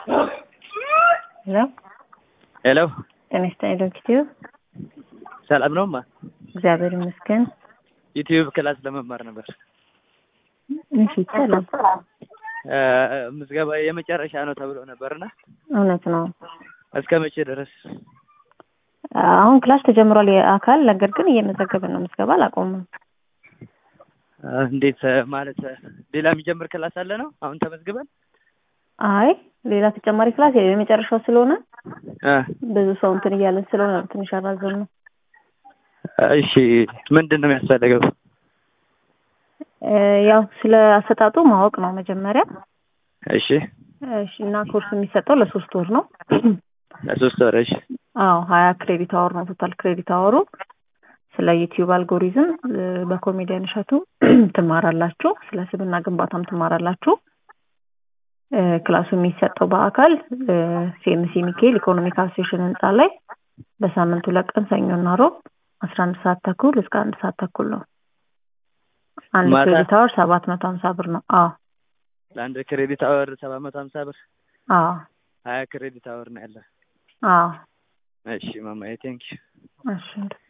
ሄሎ ሄሎ ጤና ይስጥልኝ ዩቲዩብ ሰላም ነው ማ እግዚአብሔር ይመስገን። ዩቲዩብ ክላስ ለመማር ነበር። እሺ ሰላም እ ምዝገባ የመጨረሻ ነው ተብሎ ነበርና እውነት ነው። እስከ መቼ ድረስ? አሁን ክላስ ተጀምሯል የአካል ነገር ግን እየመዘገብን ነው። ምዝገባ አላቆምም። እ እንዴት እ ማለት እ ሌላ የሚጀምር ክላስ አለ ነው? አሁን ተመዝግበን አይ ሌላ ተጨማሪ ክላስ የለም። የመጨረሻው ስለሆነ እ ብዙ ሰው እንትን እያለን ስለሆነ ነው ትንሽ አራዘም ነው። እሺ ምንድን ነው የሚያስፈልገው? እ ያው ስለ አሰጣጡ ማወቅ ነው መጀመሪያ። እሺ እሺ እና ኮርስ የሚሰጠው ለሶስት ወር ነው። ለሶስት ወር እሺ አዎ ሀያ ክሬዲት አወር ነው ቶታል ክሬዲት አወሩ። ስለ ዩቲዩብ አልጎሪዝም እ በኮሜዲያን እሸቱ ትማራላችሁ። ስለ ስብና ግንባታም ትማራላችሁ። እ ክላሱ የሚሰጠው በአካል እ ሲኤምሲ ሚካኤል ኢኮኖሚክ አሶሴሽን ህንፃ ላይ በሳምንት ሁለት ቀን ሰኞና ሮብ አስራ አንድ ሰዓት ተኩል እስከ አንድ ሰዓት ተኩል ነው። አንድ ማታ? ክሬዲት አወር ሰባት መቶ ሀምሳ ብር ነው። አዎ ለአንድ ክሬዲት አወር ሰባት መቶ ሀምሳ ብር አዎ ሀያ ክሬዲት አወር ነው ያለ። አዎ እሺ ማማዬ ቴንኪው እሺ